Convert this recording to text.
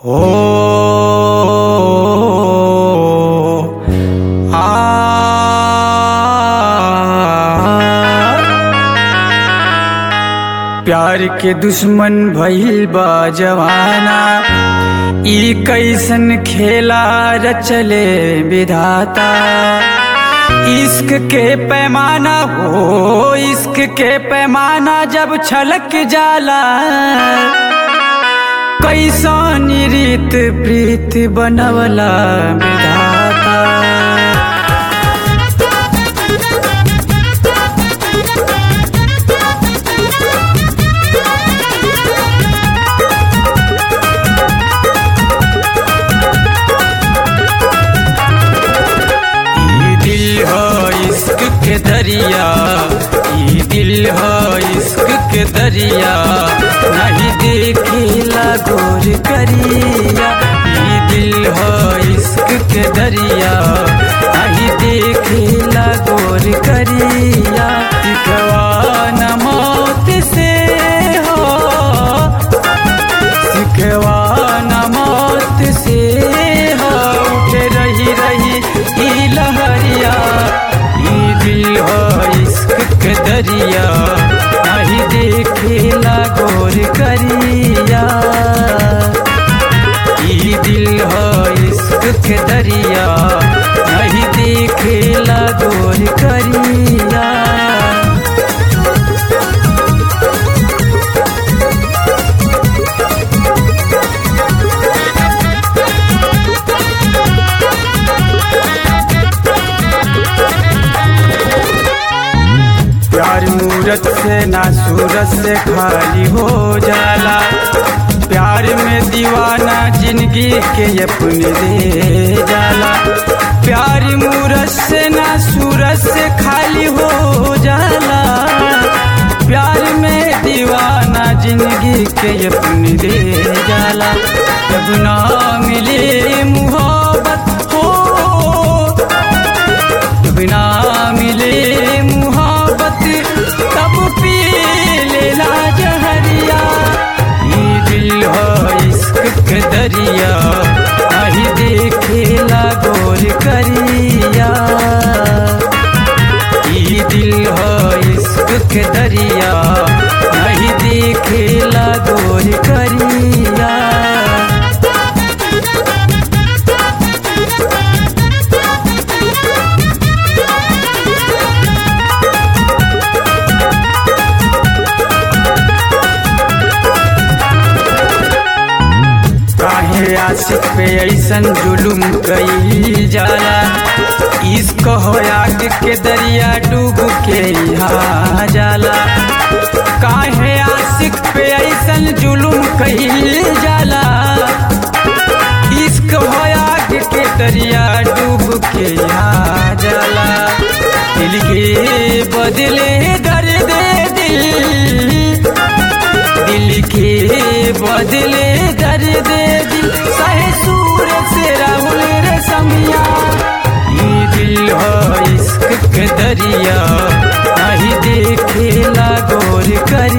ओ आ प्यार के दुश्मन भइल बा जवाना ई कैसन खेला रचले विधाता इश्क के पैमाना हो इश्क के पैमाना जब छलक जाला कैसन रीत प्रीत बनवला विधाता ई दिल हो इश्क के दरिया ई दिल हो इश्क के दरिया नहीं देखिला गोर करिया ई दिल हो इश्क के दरिया नहीं देखिला गोर करिया सिखवा न मौत से हो सिखवा न मौत से हो उठे रही रही ई लहरिया ई दिल हो इश्क के दरिया नहीं देखेला गोर करिया ई दिल हो इश्क के दरिया नहीं देखेला गोर करिया प्यार मूरत से ना सूरत से खाली हो जाला प्यार में दीवाना जिंदगी के अपने दे जाला प्यार मूरत से ना सूरत से खाली हो जाला प्यार में दीवाना जिंदगी के अपने दे जाला जब ना मिले मुहब्बत हो बिना मिले मुहब्बत तब पी लेला जहरिया ई दिल हो इश्क के दरिया नहीं देखेला गोर करिया ई दिल हो इश्क के दरिया नहीं देखेला गोर करिया काहे आशिक पे ऐसन जुलुम कई जाला इश्क हो आग के दरिया डूब के यहाँ जाला काहे आशिक पे ऐसन जुलुम कई जाला इश्क हो आग के दरिया डूब के यहाँ जाला दिल के बदले दर्द दिल दिल के बदले दर्द दिल सहे सूर से राहुल रे समिया ई दिल हो इश्क के दरिया नहीं देखेला गोर कर